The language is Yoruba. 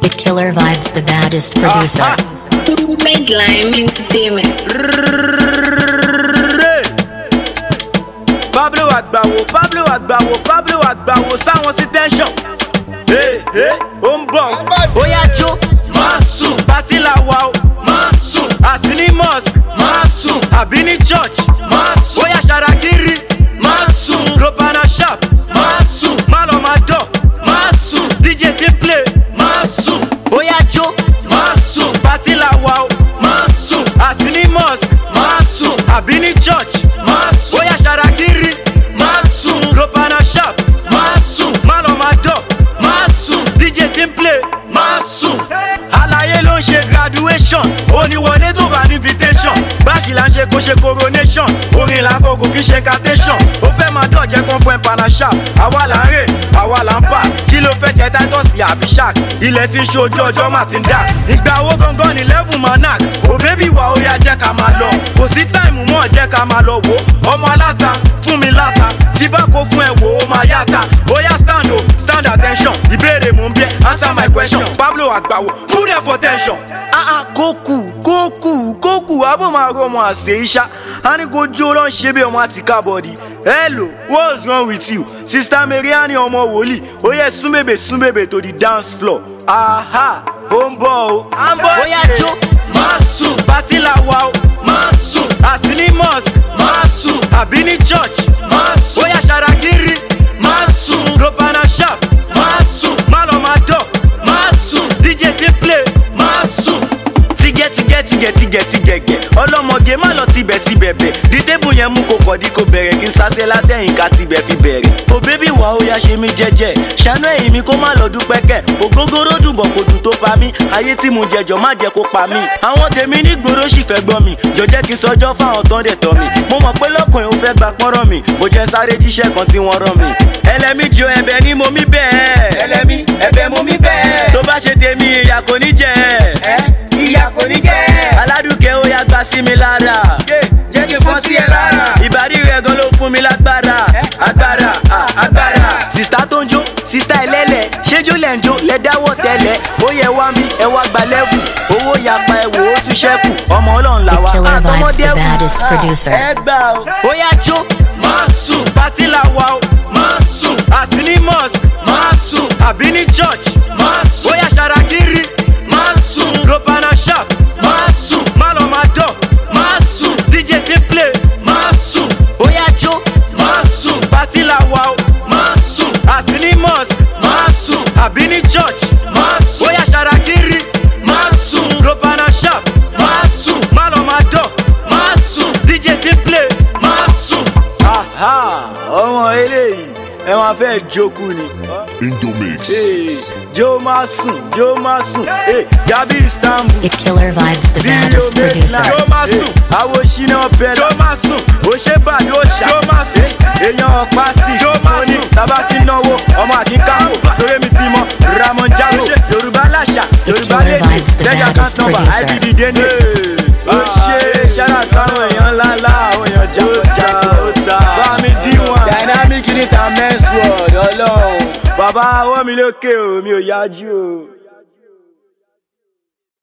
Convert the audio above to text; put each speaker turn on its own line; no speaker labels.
It Killer Vibes, the baddest producer.
Medline Entertainment.
Pablo Agbawo Pablo Agbawo Pablo Agbawo sáwọn sí tẹ́ńsọ̀n. Ee ee ó ń bọ̀ ó yá jó. Máa sùn. Pátí la wà o. Máa sùn. Àsí ní mosque. Máa sùn. Àbí ní church. Máa sùn. Ó yá ṣàràkírí. Máa sùn. Lopana sharp. Máa sùn. Má lọ máa dọ̀. Máa sùn. DJ ti play. Máa sùn. Ó yá jó. Máa sùn. Pátí la wà o. Máa sùn. Àsí ní mosque. Máa sùn. Àbí ní church. Máa sùn. Ó yá ṣàràkírí. Máa sùn. Lopana sharp. Máa sùn. Má lọ máa dọ̀. Máa sùn. DJ ti play. Máa sùn. Àlàyé ló ń ṣe graduation. Oníwọlé tó bá ní invitation. Báṣì là ń ṣe kó ṣe coronation. Orin là ń kó kò kí ṣe incantation. Ó fẹ́ máa dọ̀jẹ́ kan fún ẹ̀ panasha. Àwa là ń rè, àwa là ń bà. Kí ló fẹ́ jẹ Titus àbí shark? Ilẹ̀ ti ń ṣe ojú ọjọ́ mà ti ń dà. Ìgbà owó gangan ní level manak. Ò bébí wa ó yá jẹ́ ká máa lọ. Kò sí táìmù mọ́ jẹ́ ká máa lọ wò. Ọmọ aláta fún mi láta. Tí bá kó fún ẹ wò ó máa yáta. Ó yá stand o, stand attention. Ìbéèrè mò ń bí ẹ, answer my question. Pablo Agbawo, who there for tension? Ah ah, kókù, kókù, kókù, àbò máa rọ ọmọ àṣẹ iṣá. A ní kó jó lọ́n ṣe bí ọmọ àti kábọ̀dì. Hello, what's wrong with you? Sista Mariani ọmọ wòlíì, ó yẹ súnbèbè súnbèbè to the dance floor. Aha, ó ń bọ̀ o. À ń bọ̀ ó yá jó. Máa sùn. Pátí la wà o. Máa sùn. Àsí ní mosque. Máa sùn. Àbí ní church. Máa sùn. Ó yá ṣàràkírí. Máa sùn. Lopana sharp. Máa sùn. Má lọ máa dọ̀. Máa sùn. DJ ti play. Máa sùn. Tigẹ tigẹ tigẹ tigẹ tigẹgẹ ọlọmọge má lọ tibẹ̀ ti bẹ̀bẹ̀ di tébù yẹn mú kó kọ̀dí kó bẹ̀rẹ̀ kí n sase látẹ̀yìn ká tibẹ̀ fi bẹ̀rẹ̀. o bébí wà ó yá ṣe mí jẹ́jẹ́ ṣàánú ẹ̀yìn mi kó má lọ dúpẹ́ kẹ̀ ògógóró dùbọ̀ kò dùn tó pa mí ayé tí mo jẹjọ má jẹ́ kó pa mí. àwọn tèmi ní gbòòrò sì fẹ́ gbọ́ mi jọjẹ́ kí n sọjọ́ fáwọn tán dẹ̀ tọ́ mi mo mọ̀ pé lọ́kùnrin ó fẹ́ gba pọ́nrọ́ mi mo jẹ́ sáré jíṣẹ́ kan tí wọ́n rán mi. ẹlẹ́mi jo ẹ̀bẹ̀ ni mo mí bẹ́ẹ̀. ẹlẹ́mi ẹ̀bẹ̀ mo mí bẹ́ẹ̀. tó bá ṣe tèmi ìyà kò ní jẹ. ẹ ìyà kò ní jẹ. aládùúkẹ́ ó yá gbà sí mi lára. jẹ́ kí n fọ́ sí ẹ lára. ìbàdí rẹ̀ gan ló fún mi lágbára. agbára ah, agbára. sista tó ń jó sista ẹlẹ́lẹ̀ ṣéjú lẹ̀ ń jó lẹ dáwọ́ tẹ́lẹ̀ ó yẹ wá mi ẹ wá gba lẹ́wù owó yapa ẹ wò ó tún ṣẹ́kù ọmọ ọlọ́run là
It
wá
Killer Vibes, the
àtọmọdé ẹ̀wù.
baddest
Ah,
producer.
ẹ gbà o. ó yá jó. máa sùn. pátí la wà o. máa sùn. àsí ní mosque. máa sùn. àbí ní church. máa sùn. ó yá ṣàràkírí. máa sùn. lopana sharp. máa sùn. má lọ máa dọ̀. máa sùn. dj ti play. máa sùn. ó yá jó. máa sùn. pátí la wà o. máa sùn. àsí ní mosque. máa sùn. àbí ní church. máa sùn. ó yá ṣàràkírí. máa sùn. lopana sharp. máa sùn. má lọ máa dọ̀. máa sùn. dj ti play. máa sùn. aha ọmọ eléyìí ẹ máa fẹ́ jókòó ni.
Indomix.
Hey, jó máa sùn jó máa sùn hey, gabi istanbul.
It Killer Vibes, the baddest producer.
jó máa sùn àwọn ṣínà bẹ̀rẹ̀. jó máa sùn ó ṣe bàdé ó ṣá. jó máa sùn èèyàn ọ̀pá sí. jó máa sùn tábà ti náwó ọmọ àti káwó torí mi ti mọ ramon jago yorùbá láṣà yorùbá
Killer
lédè
Vibes, the
jẹjẹ
baddest
account number
producer.
ibd dende. ó ṣe ṣáná sáwọn èèyàn ńláńlá àwọn èèyàn jákòjákò ó ta bá mi dí wọn. dynamic níta men's world ọlọ́run bàbá ọwọ́ mi lókè o mi ò yájú o.